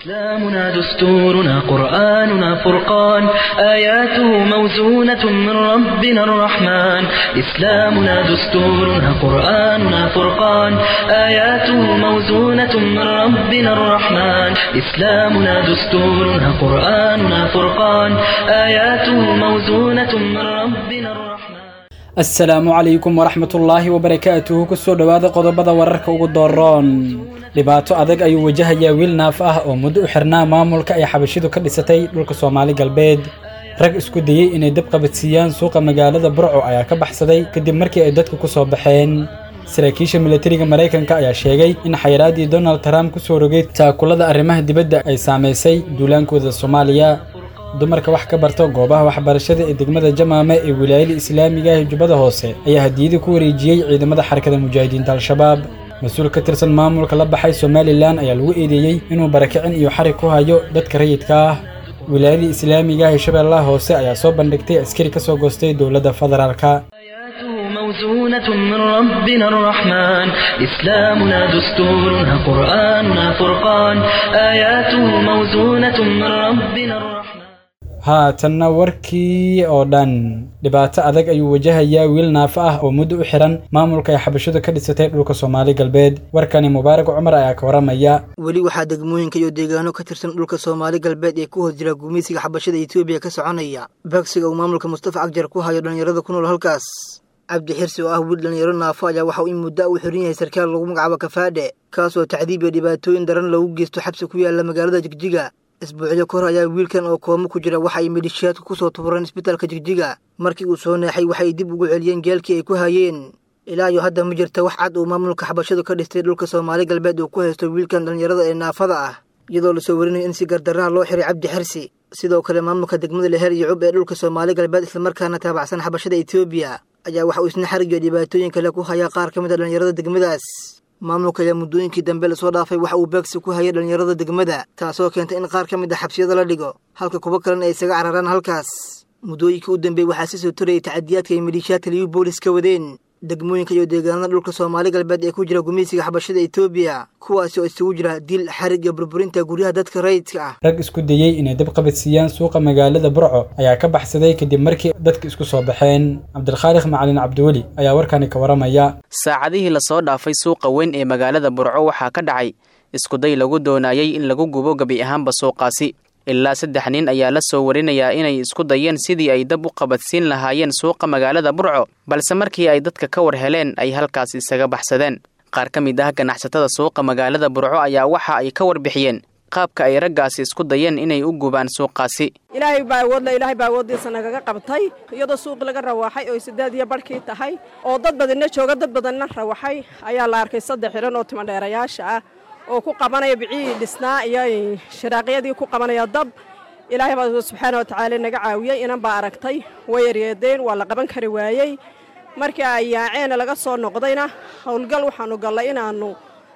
إسلامنا دستورنا قرآننا فرقان آياته موزونة من ربنا الرحمن إسلامنا دستورنا قرآننا فرقان آياته موزونة من ربنا الرحمن إسلامنا دستورنا قرآننا فرقان آياته موزونة من ربنا الرحمن asalaamu calaykum waraxmatullaahi wabarakaatuhu kusoo dhowaada qodobada wararka ugu dooroon dhibaato adag ayuu wajahayaa wiil naaf ah oo muddo u xirnaa maamulka ay xabashidu ka dhisatay dhulka soomaali galbeed rag isku dayey inay dab qabadsiiyaan suuqa magaalada burco ayaa ka baxsaday kadib markii ay dadku ku soo baxeen saraakiisha milatariga maraykanka ayaa sheegay in xayiraadii donald trump ku soo rogay taakulada arrimaha dibadda ay saamaysay duulaankooda soomaaliya dumarka wax ka barta goobaha waxbarashada ee degmada jamaame ee wilaayada islaamiga ah ee jubbada hoose ayaa hadiyada ku wareejiyey ciidamada xarakada mujaahidiinta al-shabaab mas-uul ka tirsan maamulka la baxay somalilan ayaa lagu eedeeyey inuu barakicin iyo xarig ku hayo dadka rayidka ah wilaayada islaamiga ah ee shabeellaha hoose ayaa soo bandhigtay askari ka soo goostay dowladda federaalka آياته موزونة من ربنا الرحمن إسلامنا دستورنا قرآننا فرقان آياته موزونة من ربنا الرحمن haatanna warkii oo dhan dhibaato adag ayuu wajahayaa wiil naafo ah oo muddo u xiran maamulka ay xabashidu ka dhisatay dhulka soomaali galbeed warkani mubaarak cumar ayaa ka waramaya weli waxaa degmooyinka iyo deegaano ka tirsan dhulka soomaali galbeed ee ku hoos jira gumaysiga xabashada etoobiya ka soconaya bagsiga uu maamulka mustafa cagjar ku hayo dhallinyarada ku nool halkaas cabdi xirsi oo ah wiil dhallinyaro naafo ayaa waxa uu in muddo u xiran yahay sarkaal lagu magacaabo kafaadhe kaasoo tacdiib iyo dhibaatooyin daran loogu geysto xabsi ku yaala magaalada jigjiga isbuucyo kahor ayaa wiilkan oo koomo ku jira waxa ay midhishaadku ku soo tubureen isbitaalka jigjiga markii uu soo neexay waxay dib ugu celiyeen geelkii ay ku hayeen ilaa iyo hadda ma jirta wax cad uu maamulka xabashadu ka dhistay dhulka soomaali galbeed uu ku haysto wiilkan dhallinyarada ee naafada ah iyadoo lasoo warinayo in si gardarraha loo xiray cabdi xirsi sidoo kale maamulka degmada leher iyo cub ee dhulka soomaali galbeed islamarkaana taabacsan xabashada etoobiya ayaa waxa uu isna xarig iyo dhibaatooyin kale ku hayaa qaar ka mid a dhallinyarada degmadaas maamulka ayaa muddooyinkii dambe lasoo dhaafay waxa uu beegsi ku hayay dhallinyarada degmada taasoo keentay in qaar ka mid a xabsiyada la dhigo halka kuwo kalena ay isaga cararaan halkaas muddooyinkii u dambeeyey waxaa si soo torayay tacadiyaadka ay midhiishaadka liyu boolis ka wadeen degmooyinka iyo deegaanada dhulka soomaali galbeed ee ku jira gumaysiga xabashada etoobiya kuwaasi oo isugu jira dil xarig iyo burburinta guryaha dadka rayidka ah rag isku dayey inay dab qabadsiiyaan suuqa magaalada burco ayaa ka baxsaday kadib markii dadka isku soo baxeen cabdilkhaaliq macalin cabdiweli ayaa warkani ka waramaya saacadihii lasoo dhaafay suuqa weyn ee magaalada burco waxaa ka dhacay iskuday lagu doonayey in lagu gubo gebi ahaanba suuqaasi ilaa saddex nin ayaa la soo warinayaa inay isku dayeen sidii ay dab u qabadsiin lahaayeen suuqa magaalada burco balse markii ay dadka ka war heleen ay halkaas isaga baxsadeen qaar ka mid ah ganacsatada suuqa magaalada burco ayaa waxa ay ka warbixiyeen qaabka ay raggaasi isku dayeen inay u gubaan suuqaasi ilaahay baa awoodla ilaahay baa awooddiisa nagaga qabtay iyadoo suuq laga rawaxay oo sideed iyo barhkii tahay oo dad badanna jooga dad badanna rawaxay ayaa la arkay saddex xihan oo timadheerayaasha ah oo ku qabanaya bicihii dhisnaa iyo shiraaqyadii ku qabanaya dab ilaahay baa subxaana watacaala naga caawiyey inan baa aragtay way yaryeedeen waa la qaban kari waayey markii ay yaaceena laga soo noqdayna howlgal waxaanu gallay inaannu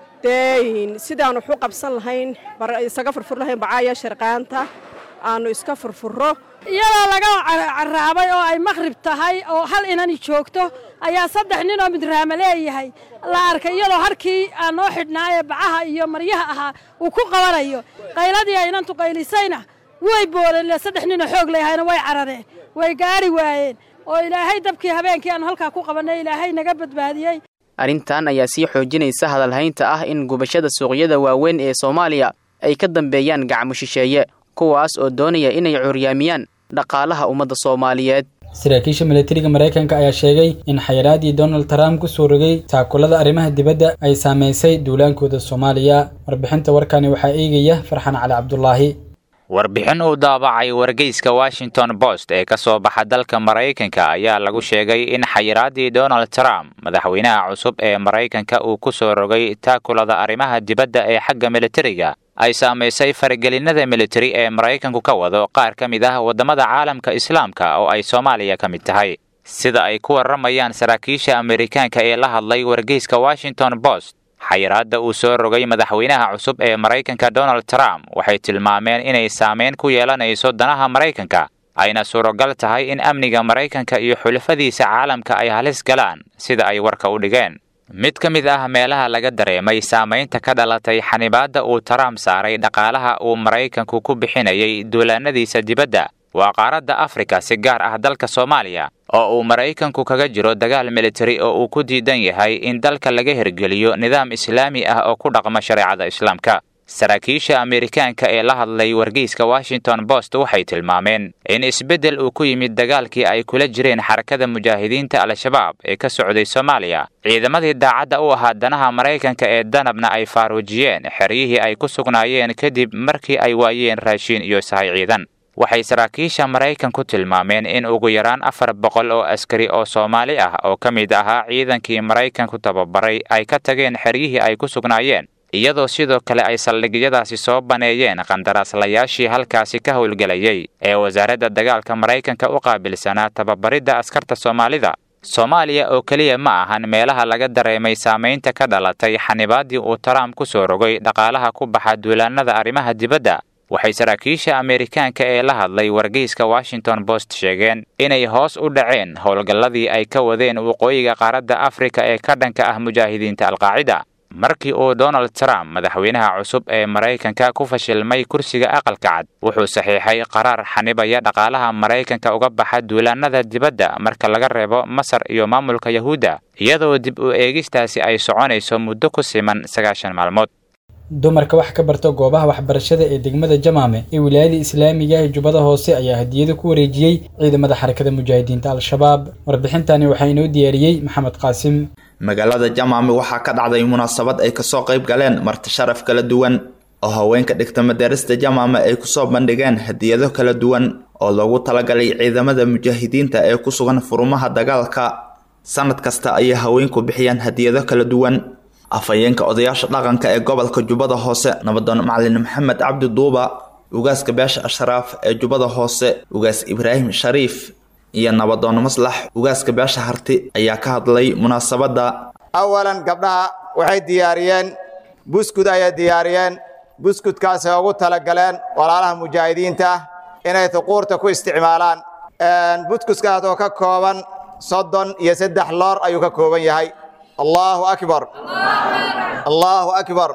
dee sidaanu waxu qabsan lahayn isaga furfur lahayn bacaaya sharqaanta aanu iska furfurro iyadoo laga caraabay oo ay maqhrib tahay oo hal inani joogto ayaa saddex nin oo midraama leeyahay la arkay iyadoo harkii aan noo xidhnaaye bacaha iyo maryaha ahaa uu ku qabanayo qayladii ay inantu qaylisayna way boodeen ile saddex ninoo xoog leeyahayna way carareen way gaari waayeen oo ilaahay dabkii habeenkii aanu halkaa ku qabannay ilaahay naga badbaadiyey arrintan ayaa sii xoojinaysa hadalhaynta ah in gubashada suuqyada waaweyn ee soomaaliya ay ka dambeeyaan gacmo shisheeye kuwaas oo doonaya inay curyaamiyaan dhaqaalaha ummadda soomaaliyeed saraakiisha milatariga maraykanka ayaa sheegay in xayiraadii donald trump ku soo rogay taakulada arrimaha dibadda ay saamaysay duulaankooda soomaaliya warbixinta warkani waxaa eegaya farxan cali cabdulaahi warbixin uu daabacay wargeyska washington post ee ka soo baxa dalka maraykanka ayaa lagu sheegay in xayiraadii donald trump madaxweynaha cusub ee maraykanka uu ku soo rogay taakulada arrimaha dibadda ee xagga militariga ay saamaysay faragelinada militari ee maraykanku ka wado qaar ka mid ah waddamada caalamka islaamka oo ay soomaaliya ka mid tahay sida ay ku warramayaan saraakiisha amerikaanka ee la hadlay wargeyska washington post xayiraadda uu soo rogay madaxweynaha cusub ee maraykanka donald trump waxay tilmaameen inay saameyn ku yeelanayso danaha maraykanka ayna suuragal tahay in amniga maraykanka iyo xulafadiisa caalamka ay halis galaan sida ay warka u dhigeen mid ka mid ah meelaha laga dareemay saamaynta ka dhalatay xanibaadda uu trump saaray dhaqaalaha uu maraykanku ku bixinayay duulaanadiisa dibadda waa qaaradda afrika si gaar ah dalka soomaaliya oo uu maraykanku kaga jiro dagaal militari oo uu ku diidan yahay in dalka laga hirgeliyo nidaam islaami ah oo ku dhaqma shareecada islaamka saraakiisha ameerikaanka ee la hadlay wargeyska washington post waxay tilmaameen in isbeddel uu ku yimid dagaalkii ay kula jireen xarakada mujaahidiinta al-shabaab ee ka socday soomaaliya ciidamadii daacadda u ahaa danaha maraykanka ee danabna ay faaruujiyeen xeryihii ay ku sugnaayeen kadib markii ay waayeen raashiin iyo sahay ciidan waxay saraakiisha maraykanku tilmaameen in ugu yaraan afar boqol oo askari oo soomaali ah oo ka mid ahaa ciidankii maraykanku tababaray ay ka tageen xeryihii ay ku sugnaayeen iyadoo sidoo kale ay saldhigyadaasi soo baneeyeen qandaraaslayaashii halkaasi ka howlgelayay ee wasaaradda dagaalka maraykanka u qaabilsanaa tababaridda askarta soomaalida soomaaliya oo keliya ma ahan meelaha laga dareemay saamaynta ka dhalatay xanibaaddii uu trump ku soo rogay dhaqaalaha ku baxa duulaannada arrimaha dibadda waxay saraakiisha ameerikaanka ee la hadlay wargeyska washington post sheegeen inay hoos u dhaceen howlgalladii ay ka wadeen waqooyiga qaaradda afrika ee ka dhanka ah mujaahidiinta alqaacida markii uu donald trump madaxweynaha cusub ee maraykanka ku fashilmay kursiga aqalka cad wuxuu saxiixay qaraar xanibaya dhaqaalaha maraykanka uga baxa duulaannada dibadda marka laga reebo masar iyo maamulka yahuudda iyadoo dib u eegistaasi ay soconayso muddo ku siman sagaashan maalmood dumarka wax ka barta goobaha waxbarashada ee degmada jamaame ee wilaayada islaamiga ah jubbada hoose ayaa hadiyado ku wareejiyey ciidamada xarakada mujaahidiinta al-shabaab warbixintani waxaa inoo diyaariyey maxamed qaasim magaalada jamaame waxaa ka dhacday munaasabad ay kasoo qayb galeen marti sharaf kala duwan oo haweenka dhigta madarista jamaame ay kusoo bandhigeen hadiyado kala duwan oo loogu talagalay ciidamada mujaahidiinta ee ku sugan furumaha dagaalka sanad kasta ayay haweenku bixiyaan hadiyado kala duwan afhayeenka odayaasha dhaqanka ee gobolka jubbada hoose nabadoon macalin maxamed cabdi duuba ugaaska beesha ashraaf ee jubbada hoose ugaas ibraahim shariif iyo nabadoon maslax ugaaska beesha harti ayaa ka hadlay munaasabadda awalan gabdhaha waxay diyaariyeen buskud ayay diyaariyeen buskudkaasay ugu talagaleen walaalaha mujaahidiinta ah inay huquurta ku isticmaalaan buskudkaas oo ka kooban soddon iyo saddex loor ayuu ka kooban yahay allahu akbar allahu akbar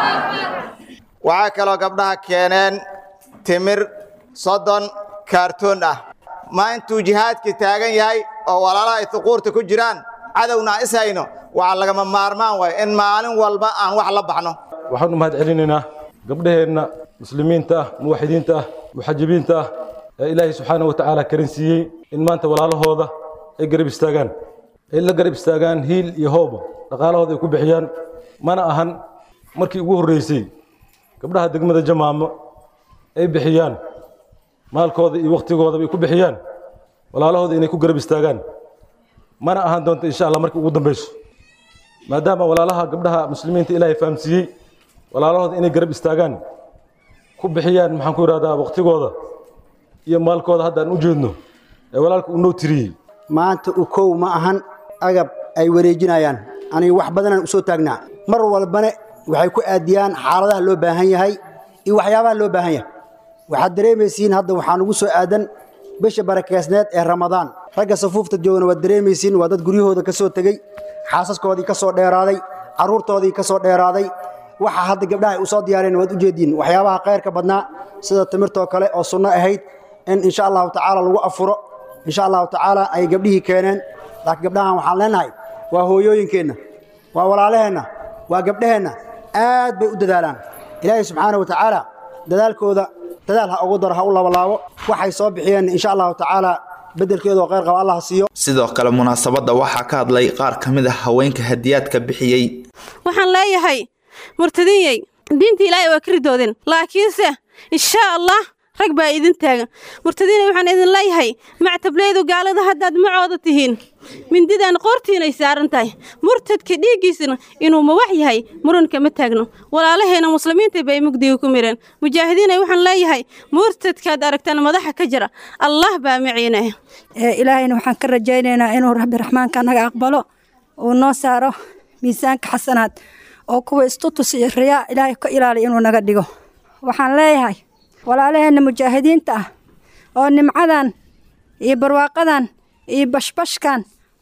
waxaa kaloo gabdhaha keeneen timir soddon kaartoon ah ma intuu jihaadkii taagan yahay oo walaalaha ay huquurta ku jiraan cadowna is hayno waxaa lagama maarmaan waay in maalin walba aan wax la baxno waxaan u mahad celinaynaa gabdhaheenna muslimiinta ah muwaxidiinta ah muxajibiinta ah ee ilaahay subxaana wa tacaala karin siiyey in maanta walaalahooda ay garab istaagaan ay la garab istaagaan hiil iyo hooba dhaqaalahooda ay ku bixiyaan mana ahan markii ugu horreysay gabdhaha degmada jamaamo ay bixiyaan maalkooda iyo wakhtigooda bay ku bixiyaan walaalahooda inay ku garab istaagaan mana ahan doonto insha allah markii ugu dambayso maadaama walaalaha gabdhaha muslimiinta ilaahay fahamsiiyey walaalahooda inay garab istaagaan ku bixiyaan maxaan ku idhahdaa wakhtigooda iyo maalkooda hadda aan u jeedno ee walaalka uu noo tiriyey maanta u kow ma ahan agab ay wareejinayaan aniga wax badanaan u soo taagnaa mar walbana waxay ku aadiyaan xaaladaha loo baahan yahay iyo waxyaabaha loo baahan yahay waxaad dareemaysiin hadda waxaan ugu soo aadan bisha barakeysneed ee ramadaan ragga safuufta joogana waad dareemaysiin waa dad guryahooda ka soo tegey xaasaskoodii ka soo dheeraaday carruurtoodii ka soo dheeraaday waxa hadda gabdhaha ay u soo diyaareen waad u jeediin waxyaabaha khayrka badnaa sida timirtoo kale oo sunno ahayd in insha allahu tacaala lagu afuro insha allahu tacaala ay gabdhihii keeneen laakiin gabdhahan waxaan leenahay waa hooyooyinkeenna waa walaalaheenna waa gabdhaheenna aad bay u dadaalaan ilaahay subxaana wa tacaala dadaalkooda dadaal ha ugu daro ha u labalaabo waxay soo bixiyeen insha allahu tacaala beddelkeedu oo khayr qaba allah siiyo sidoo kale munaasabadda waxaa ka hadlay qaar ka mid ah haweenka hadiyaadka bixiyey waxaan leeyahay murtadinyey diinta ilaahay waa ka ridoodeen laakiinse inshaa allah rag baa idin taagan murtadiinay waxaan idin leeyahay mactableydu gaalada haddaad macooda tihiin mindidan qoortiinay saaran tahay murtadka dhiiggiisana inuu mawax yahay muranka ma taagno walaalaheena muslimiinta bay mugdiga ku mireen mujaahidiinay waxaan leeyahay murtadkaad aragtaan madaxa ka jira allah baa maciinaya ilaahayna waxaan ka rajaynaynaa inuu rabbi raxmaanka naga aqbalo uu noo saaro miisaanka xasanaad oo kuwa istutus iyo riyaa ilaahay ka ilaaliya inuu naga dhigo waxaan leeyahay walaalaheenna mujaahidiinta ah oo nimcadan iyo barwaaqadan iyo bashbashkan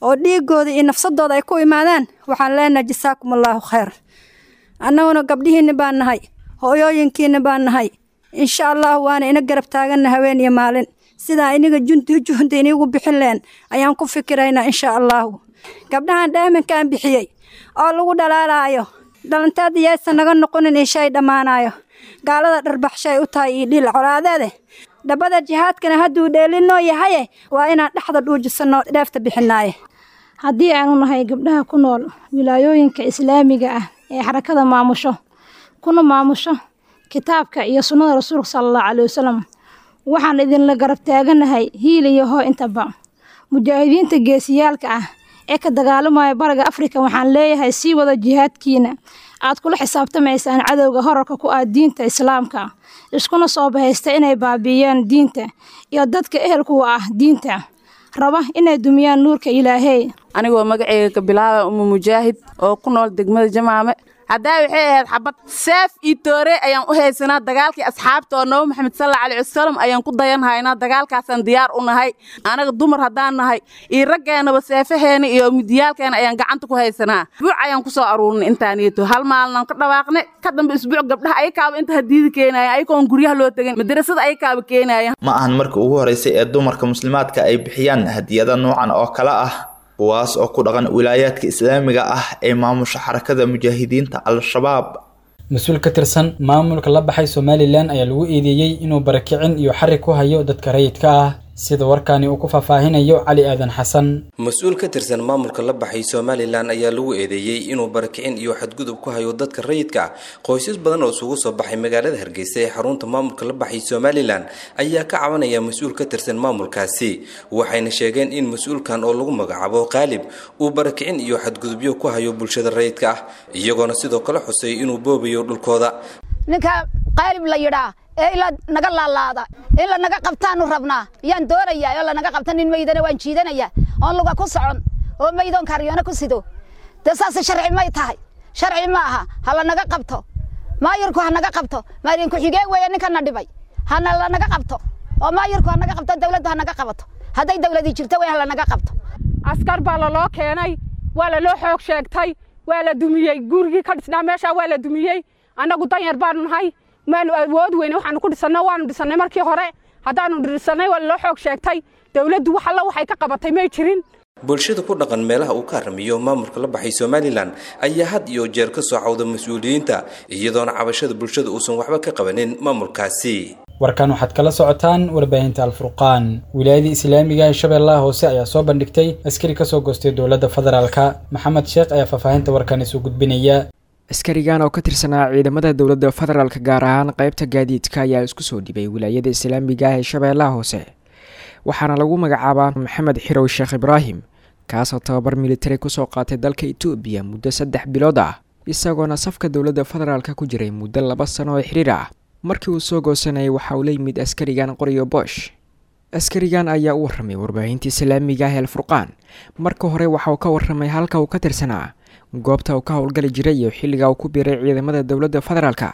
oo dhiigooda iyo nafsadooda ay ku imaadaan waxaan leenahay jasaakum allaahu khayr annaguna gabdhihiinna baan nahay hooyooyinkiinna baan nahay insha allah waana ina garab taaganna haween iyo maalin sidaa iniga junti juhda inigu bixin leen ayaan ku fikiraynaa insha allahu gabdhahan dhaaminkaan bixiyey oo lagu dhalaalaayo dhalanteeda yaysan naga noqonin ishay dhammaanayo gaalada dharbaxshay u tahay iyo dhiil colaadeede dhabbada jihaadkana hadduu dheelinoo yahaye waa inaan dhexda dhuujisanno dheefta bixinaaye haddii aanu nahay gabdhaha ku nool wilaayooyinka islaamiga ah ee xarakada maamusho kuna maamusho kitaabka iyo sunnada rasuulka sala allahu caleyhi wasalam waxaan idinla garab taaganahay hiil iyo hoo intaba mujaahidiinta geesiyaalka ah ee ka dagaalamaya bariga afrika waxaan leeyahay sii wada jihaadkiina aad kula xisaabtamaysaan cadowga horarka ku ah diinta islaamka iskuna soo bahaysta inay baabi'iyaan diinta iyo dadka ehelkuwa ah diinta raba inay dumiyaan nuurka ilaahey anigoo magaceyga ka bilaaba umu mujaahid oo ku nool degmada jamaame haddaa waxay ahayd xabad seef iyo toore ayaan u haysanaa dagaalkii asxaabta oo nabi maxamed salla alay wasalam ayaan ku dayanhaynaa dagaalkaasaan diyaar u nahay anaga dumar haddaan nahay iyo raggeenaba seefaheena iyo midiyaalkeena ayaan gacanta ku haysanaa isbuuc ayaan ku soo aruurnay intaaniyato hal maalnan ka dhawaaqne ka dambe isbuuc gabdhaha ayakaaba inta hadiidi keenayan ayagoon guryaha loo tegin madarasada ayakaaba keenayan ma ahan markii ugu horeysay ee dumarka muslimaadka ay bixiyaan hadiyada noocan oo kale ah kuwaas oo ku dhaqan wilaayaadka islaamiga ah ee maamusha xarakada mujaahidiinta al-shabaab mas-uul ka tirsan maamulka la baxay somalilan ayaa lagu eedeeyey inuu barakicin iyo xarig ku hayo dadka rayidka ah sida warkaani uu ku faahfaahinayo cali aadan xasan mas-uul ka tirsan maamulka la baxay somalilan ayaa lagu eedeeyey inuu barakicin iyo xadgudub ku hayo dadka rayidka ah qoysas badan oo isugu soo baxay magaalada hargeysa ee xarunta maamulka la baxay somalilan ayaa ka cabanaya mas-uul ka tirsan maamulkaasi waxayna sheegeen in mas-uulkan oo lagu magacaabo qaalib uu barakicin iyo xadgudubyo ku hayo bulshada rayidka ah iyagoona sidoo kale xusay inuu boobayo dhulkooda ninka qaalib la yidhaa ee ila naga laalaada in la naga qabtaanu rabnaa yaan doonayaa oo lanaga qabta nin meydana waan jiidanayaa oon luga ku socon oo meydoon kaaryoona ku sido dee saas sharci may tahay sharci ma aha ha lanaga qabto maayirku ha naga qabto maayin ku-xigeen weeye ninkana dhibay hana lanaga qabto oo maayirku ha naga qabto dawladdu ha naga qabato hadday dawladii jirto wey ha lanaga qabto askar baa laloo keenay waa laloo xoog sheegtay waa la dumiyey gurigii ka dhisnaa meeshaa waa la dumiyey annagu danyar baanu nahay maanu awood weyne waxaanu ku dhisanna waanu dhisannay markii hore haddaanu dhisannay waa laloo xoog sheegtay dawladdu wax alla waxay ka qabatay may jirin bulshada ku dhaqan meelaha uu ka haramiyo maamulka la baxay somalilan ayaa had iyo jeer ka soo cawda mas-uuliyiinta iyadoona cabashada bulshada uusan waxba ka qabanin maamulkaasi warkan waxaad kala socotaan warbaahinta alfurqaan wilaayadii islaamiga ee shabeellaha hoose ayaa soo bandhigtay askari kasoo goostay dowladda federaalka maxamed sheekh ayaa faahfaahinta warkan isu gudbinaya askarigan oo ka tirsanaa ciidamada dowladda federaalk gaar ahaan qaybta gaadiidka ayaa isku soo dhibay wilaayada islaamiga ah ee shabeellaha hoose waxaana lagu magacaabaa maxamed xirow sheekh ibraahim kaasoo tababar militari kusoo qaatay dalka etoobiya muddo saddex bilood ah isagoona safka dowladda federaalk ku jiray muddo laba sano oo xiriir ah markii uu soo goosanayay waxa uu la yimid askarigan qoriyo boosh askarigan ayaa u warramay warbaahinta islaamiga ah eelfurqaan marka hore waxa uu ka warramay halka uu ka tirsanaa goobta uu ka howlgali jiray iyo xilliga uu ku biiray ciidamada dowladda federaalka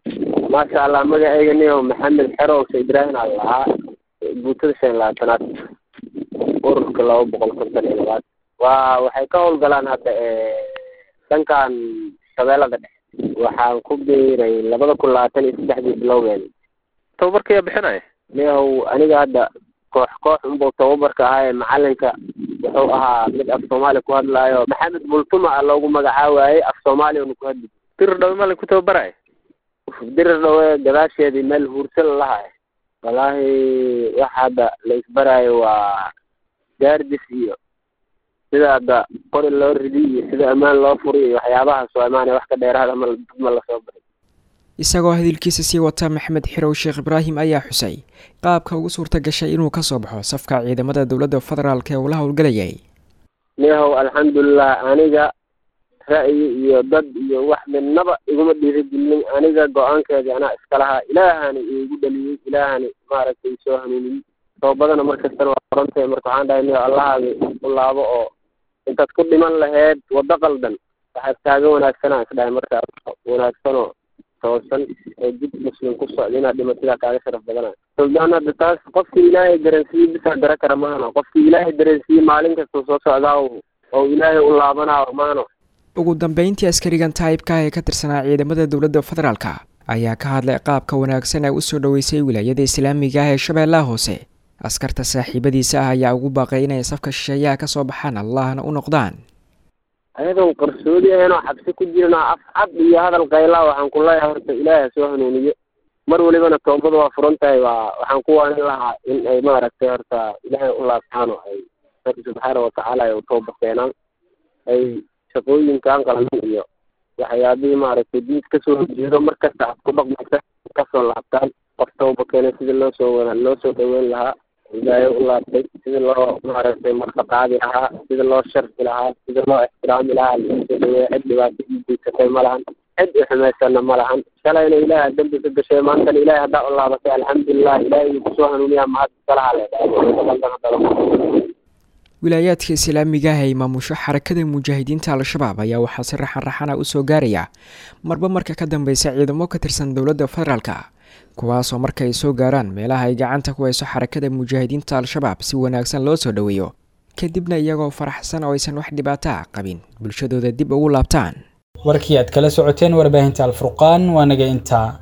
maasha allah magacayga niyo maxamed xerow sa ibraahim aan lahaa guutada shan iyo labaatanaad ururka laba boqol konton iyo labaad waa waxay ka howlgalaan hadda dhankan shabeellada dhexe waxaan ku biiray labada kun labaatan iyo saddexdii bilowgeeda tababarka yaa bixinaya niyow aniga hadda koox koox unbuu tababarka ahaa ee macalinka wuxuu ahaa mid af soomaali ku hadlaayo maxamed bultuma a loogu magacaawaayey af soomaaliya una ku hadli dirir dhawe malin ku tababaraya dirir dhawe gadaasheedii meel huursan lahay wallaahi waxa hadda la isbaraayo waa gaardis iyo sida hadda qori loo ridi iyo sida ammaan loo furi iyo waxyaabahaas waa imaanaya wax ka dheeraada ma ma lasoo baray isagoo hadalkiisa sii wata maxamed xirow sheekh ibraahim ayaa xusay qaabka ugu suurta gashay inuu ka soo baxo safka ciidamada dowladda federaalk ee uu la howlgalayay niyahow alxamdulilah aniga ra'yi iyo dad iyo wax midnaba iguma dhiirigelin aniga go-aankeedii anaa iska lahaa ilaahani iigu dhaliyey ilaahani maaragtay soo hanuuniyey toobadana markastana waa orantahay marka waxaan dhahay niyo allahaagi u laabo oo intaad ku dhiman laheyd waddo qaldan waxaad kaaga wanaagsanaa is dhahay markaa wanaagsanoo toosan oo jid muslim ku socda inaad dhimatidaa kaaga sharaf badana suldaan hadda taas qofkii ilaahay dareensiiye bisaa dara kara maano qofkii ilaahay dareensiiye maalin kasta soo socdaa oo ilaahay u laabanaayo maano ugu dambeyntii askarigan taayibka ah ee ka tirsanaa ciidamada dowladda federaalka ayaa ka hadlay qaabka wanaagsan ee usoo dhoweysay wilaayada islaamiga ah ee shabeellaha hoose askarta saaxiibadiisa ah ayaa ugu baaqay inay safka shisheeyaha ka soo baxaan allahna u noqdaan ayadoon qarsoodi ahayn oo xabsi ku jirna af cad iyo hadal qaylaa waxaan ku leeyahay horta ilaahay ha soo hanuuniyo mar walibana toobada waa furan tahay waa waxaan ku waanin lahaa in ay maaragtay horta ilaahay u laabtaan oo ay rabbi subxaana watacaala ay u tooba keenaan ay shaqooyinkan qalalan iyo waxyaabihii maaragtay diid kasoo horjeedo markasta aad ku dhaqmaysa kasoo laabtaan qof tooba keenay sidii loo soo wada loo soo dhaweyn lahaa ilaahay u laabtay sidii loo maaragtay markaqaadi lahaa sidii loo sharfi lahaa sidii loo ixtiraami lahaa loo soo dhaweeya cid dhibaato ii geysatay ma lahan cid i xumaysana ma lahan shalayna ilaahay dambi ka gashay maantana ilaahay haddaa u laabatay alxamdulilah ilaahay uu kusoo hanuuniyaa mahad iskalaha leedahay wilaayaadka islaamiga ah ee maamusho xarakada mujaahidiinta al-shabaab ayaa waxaa si raxan raxana u soo gaaraya marba marka ka dambeysa ciidamo ka tirsan dowladda federaalka kuwaasoo marka ay soo gaaraan meelaha ay gacanta ku hayso xarakada mujaahidiinta al-shabaab si wanaagsan loo soo dhoweeyo kadibna iyagoo faraxsan oo aysan wax dhibaato ah qabin bulshadooda dib ugu laabtaan warkii aad kala socoteen warbaahinta alfurqaan waa naga intaa